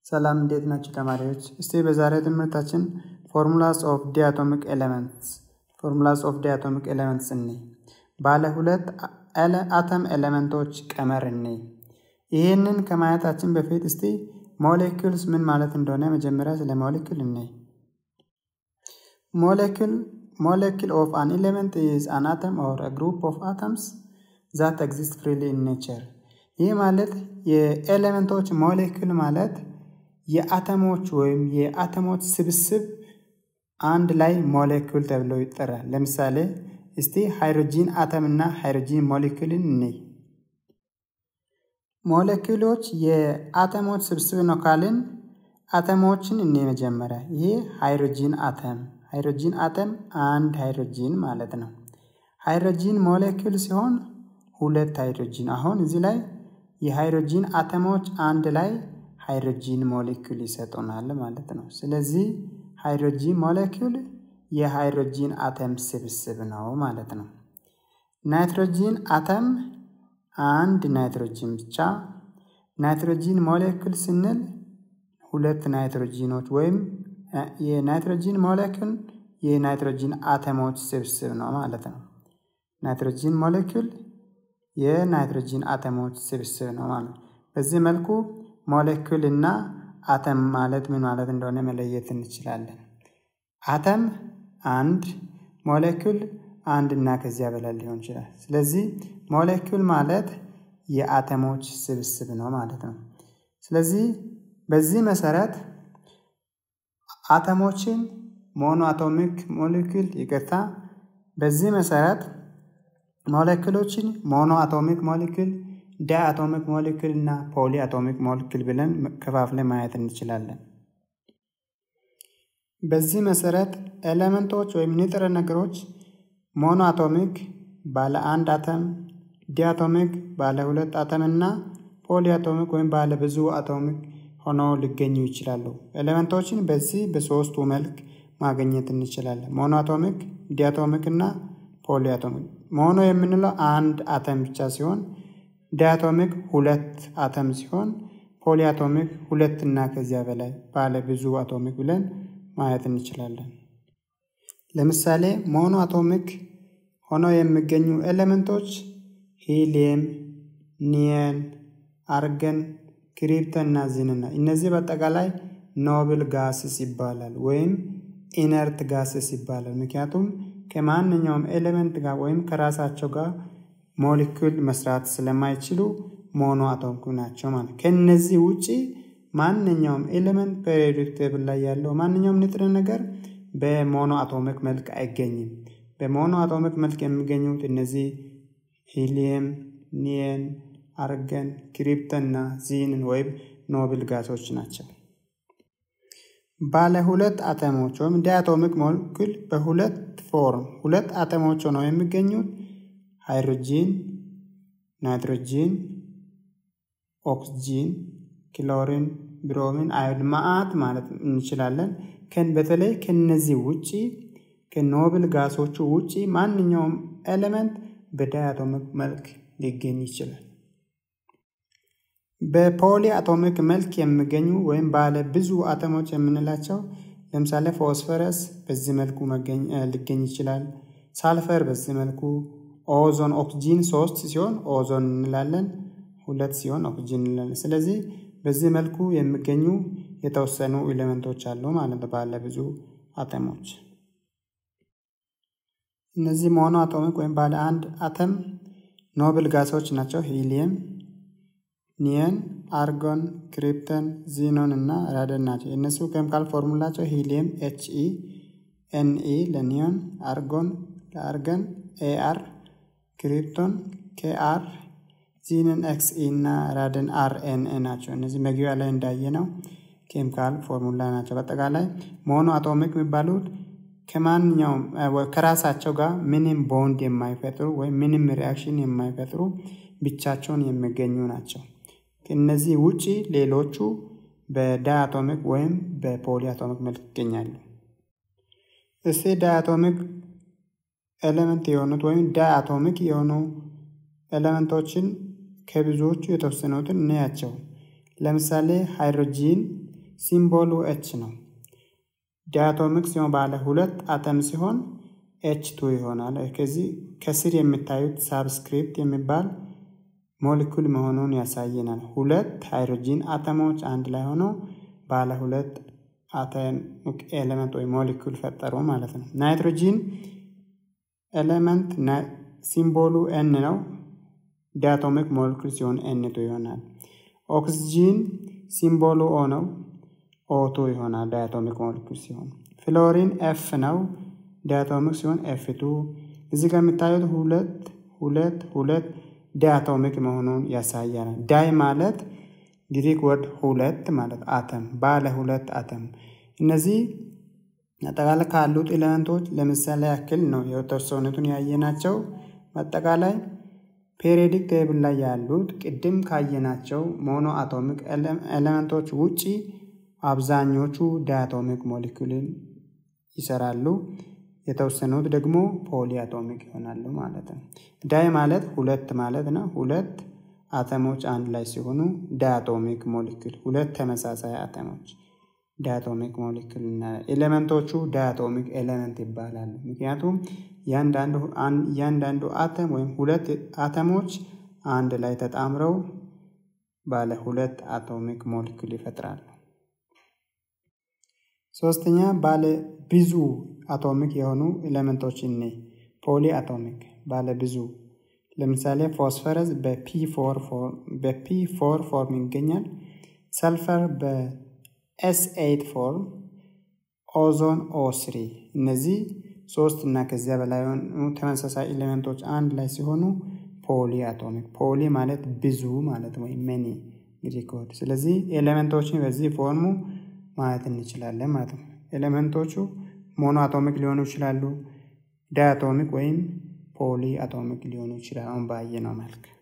ሰላም እንዴት ናቸው ተማሪዎች? እስቲ በዛሬ ትምህርታችን ፎርሙላስ ኦፍ ዲአቶሚክ ኤሌመንትስ ፎርሙላስ ኦፍ ዲአቶሚክ ኤሌመንትስ እኔ ባለ ሁለት አተም ኤሌመንቶች ቀመር እኔ ይህንን ከማየታችን በፊት እስቲ ሞሌኪልስ ምን ማለት እንደሆነ መጀመሪያ ስለ ሞሌኪል እኔ ሞሌኪል ሞሌኪል ኦፍ አን ኤሌመንት ኢዝ አን አተም ኦር ግሩፕ ኦፍ አተምስ ዛት ኤግዚስት ፍሪሊ ኢን ኔቸር ይህ ማለት የኤሌመንቶች ሞሌኪል ማለት የአተሞች ወይም የአተሞች ስብስብ አንድ ላይ ሞሌኪል ተብሎ ይጠራል። ለምሳሌ እስቲ ሃይድሮጂን አተም እና ሃይድሮጂን ሞሌኪልን እንይ። ሞሌኪሎች የአተሞች ስብስብ ነው ካልን አተሞችን እኔ መጀመሪያ ይህ ሃይድሮጂን አተም ሃይድሮጂን አተም አንድ ሃይድሮጂን ማለት ነው። ሃይድሮጂን ሞሌኪል ሲሆን ሁለት ሃይድሮጂን አሁን እዚህ ላይ የሃይድሮጂን አተሞች አንድ ላይ ሃይድሮጂን ሞሌኪል ይሰጡናል ማለት ነው። ስለዚህ ሃይድሮጂን ሞሌኪል የሃይድሮጂን አተም ስብስብ ነው ማለት ነው። ናይትሮጂን አተም አንድ ናይትሮጂን ብቻ። ናይትሮጂን ሞሌኪል ስንል ሁለት ናይትሮጂኖች ወይም የናይትሮጂን ሞሌኪል የናይትሮጂን አተሞች ስብስብ ነው ማለት ነው። ናይትሮጂን ሞሌኪል የናይትሮጂን አተሞች ስብስብ ነው ማለት ነው። በዚህ መልኩ ሞሌኪል እና አተም ማለት ምን ማለት እንደሆነ መለየት እንችላለን። አተም አንድ፣ ሞሌኪል አንድ እና ከዚያ በላይ ሊሆን ይችላል። ስለዚህ ሞሌኪል ማለት የአተሞች ስብስብ ነው ማለት ነው። ስለዚህ በዚህ መሰረት አተሞችን ሞኖ አቶሚክ ሞሌኪል ይቅርታ፣ በዚህ መሰረት ሞሌኪሎችን ሞኖ አቶሚክ ሞሌኪል ዳይ አቶሚክ ሞሌኪል እና ፖሊ አቶሚክ ሞሌኪል ብለን ከፋፍለን ማየት እንችላለን። በዚህ መሰረት ኤሌመንቶች ወይም ንጥረ ነገሮች ሞኖ አቶሚክ ባለ አንድ አተም፣ ዲአቶሚክ ባለ ሁለት አተም እና ፖሊ አቶሚክ ወይም ባለ ብዙ አቶሚክ ሆነው ሊገኙ ይችላሉ። ኤሌመንቶችን በዚህ በሶስቱ መልክ ማግኘት እንችላለን። ሞኖ አቶሚክ፣ ዲአቶሚክ እና ፖሊ አቶሚክ። ሞኖ የምንለው አንድ አተም ብቻ ሲሆን ዲአቶሚክ ሁለት አተም ሲሆን ፖሊአቶሚክ ሁለት እና ከዚያ በላይ ባለ ብዙ አቶሚክ ብለን ማየት እንችላለን። ለምሳሌ ሞኖ አቶሚክ ሆነው የሚገኙ ኤሌመንቶች ሂሊየም፣ ኒየን፣ አርገን፣ ክሪፕተን እና ዚንና እነዚህ በአጠቃላይ ኖብል ጋስስ ይባላል ወይም ኢነርት ጋስስ ይባላል። ምክንያቱም ከማንኛውም ኤሌመንት ጋር ወይም ከራሳቸው ጋር ሞሊኩል መስራት ስለማይችሉ ሞኖ አቶሚክ ናቸው ማለት። ከነዚህ ውጪ ማንኛውም ኤሌመንት ፔሪዮዲክ ቴብል ላይ ያለው ማንኛውም ንጥረ ነገር በሞኖ አቶሚክ መልክ አይገኝም። በሞኖ አቶሚክ መልክ የሚገኙት እነዚህ ሂሊየም፣ ኒየን፣ አርገን፣ ክሪፕተን እና ዚንን ወይም ኖብል ጋሶች ናቸው። ባለ ሁለት አተሞች ወይም ዳያቶሚክ ሞለኪል በሁለት ፎርም ሁለት አተሞች ሆነው የሚገኙት ሃይድሮጂን፣ ናይትሮጂን፣ ኦክስጂን፣ ክሎሪን፣ ብሮሚን፣ አዮዲን መዓት ማለት እንችላለን። በተለይ ከነዚህ ውጪ ከኖብል ጋሶቹ ውጪ ማንኛውም ኤሌመንት በዳያቶሚክ መልክ ሊገኝ ይችላል። በፖሊ አቶሚክ መልክ የሚገኙ ወይም ባለ ብዙ አተሞች የምንላቸው ለምሳሌ ፎስፈረስ በዚህ መልኩ ሊገኝ ይችላል። ሳልፈር በዚህ መልኩ ኦዞን ኦክስጂን ሶስት ሲሆን ኦዞን እንላለን፣ ሁለት ሲሆን ኦክስጂን እንላለን። ስለዚህ በዚህ መልኩ የሚገኙ የተወሰኑ ኤሌመንቶች አሉ ማለት ነው ባለ ብዙ አተሞች። እነዚህ ሞኖ አቶሚክ ወይም ባለ አንድ አተም ኖብል ጋሶች ናቸው። ሂሊየም፣ ኒየን፣ አርጎን፣ ክሪፕተን፣ ዚኖን እና ራደን ናቸው። የእነሱ ኬሚካል ፎርሙላቸው ሂሊየም ኤች ኢ ኤን ኢ ለኒዮን፣ አርጎን ለአርገን ኤአር ክሪፕቶን ኬአር ዚንን ኤክስ ኢ እና ራድን አር ኤን ኤ ናቸው። እነዚህ መግቢያ ላይ እንዳየነው ኬሚካል ፎርሙላ ናቸው። በአጠቃላይ ሞኖ አቶሚክ የሚባሉት ከማንኛውም ከራሳቸው ጋር ምንም ቦንድ የማይፈጥሩ ወይም ምንም ሪያክሽን የማይፈጥሩ ብቻቸውን የሚገኙ ናቸው። ከእነዚህ ውጪ ሌሎቹ በዳያቶሚክ ወይም በፖሊ አቶሚክ መልክ ይገኛሉ። እስቲ ዳያቶሚክ ኤሌመንት የሆኑት ወይም ዳያቶሚክ የሆኑ ኤሌመንቶችን ከብዙዎቹ የተወሰኑትን እንያቸው። ለምሳሌ ሃይድሮጂን ሲምቦሉ ኤች ነው። ዲያቶሚክ ሲሆን ባለ ሁለት አተም ሲሆን ኤች ቱ ይሆናል። ከዚህ ከስር የምታዩት ሳብስክሪፕት የሚባል ሞሊኩል መሆኑን ያሳየናል። ሁለት ሃይድሮጂን አተሞች አንድ ላይ ሆኖ ባለ ሁለት አተሚክ ኤሌመንት ወይ ሞሊኩል ፈጠሩ ማለት ነው። ናይትሮጂን ኤሌመንት ሲምቦሉ ኤን ነው። ዲያቶሚክ ሞሊኩል ሲሆን ኤንቱ ይሆናል። ኦክስጂን ሲምቦሉ ኦ ነው። ኦቱ ይሆናል ዳያቶሚክ ሞሊኩል ሲሆን። ፍሎሪን ኤፍ ነው። ዲያቶሚክ ሲሆን ኤፍ ቱ። እዚህ ጋር የምታዩት ሁለት ሁለት ሁለት ዲያቶሚክ መሆኑን ያሳያል። ዳይ ማለት ግሪክ ወርድ ሁለት ማለት አተም ባለ ሁለት አተም። እነዚህ አጠቃላይ ካሉት ኤሌመንቶች ለምሳሌ ያክል ነው የተወሰኑትን ያየናቸው። በአጠቃላይ ፔሪዮዲክ ቴብል ላይ ያሉት ቅድም ካየናቸው ሞኖ አቶሚክ ኤሌመንቶች ውጪ አብዛኞቹ ዳያቶሚክ ሞሊኩልን ይሰራሉ። የተወሰኑት ደግሞ ፖሊ አቶሚክ ይሆናሉ ማለት ነው። ዳይ ማለት ሁለት ማለት ነው። ሁለት አተሞች አንድ ላይ ሲሆኑ ዳያቶሚክ ሞሊኩል፣ ሁለት ተመሳሳይ አተሞች ዳያቶሚክ ሞሊኩል እና ኤሌመንቶቹ ዳያቶሚክ ኤሌመንት ይባላሉ። ምክንያቱም እያንዳንዱ አተም ወይም ሁለት አተሞች አንድ ላይ ተጣምረው ባለ ሁለት አቶሚክ ሞሊኩል ይፈጥራሉ። ሶስተኛ ባለ ብዙ አቶሚክ የሆኑ ኤሌመንቶች እኔ ፖሊ አቶሚክ ባለ ብዙ ለምሳሌ ፎስፈረስ በፒ ፎር ፎርም ይገኛል። ሰልፈር በኤስ ኤይት ፎርም፣ ኦዞን ኦ ስሪ። እነዚህ ሶስት እና ከዚያ በላይ የሆኑ ተመሳሳይ ኤሌመንቶች አንድ ላይ ሲሆኑ ፖሊ አቶሚክ። ፖሊ ማለት ብዙ ማለት ወይም መኒ ግሪክ ወርድ። ስለዚህ ኤሌመንቶችን በዚህ ፎርሙ ማየት እንችላለን ማለት ነው። ኤሌመንቶቹ ሞኖ አቶሚክ ሊሆኑ ይችላሉ፣ ዳያቶሚክ ወይም ፖሊ አቶሚክ ሊሆኑ ይችላል። አሁን ባየነው መልክ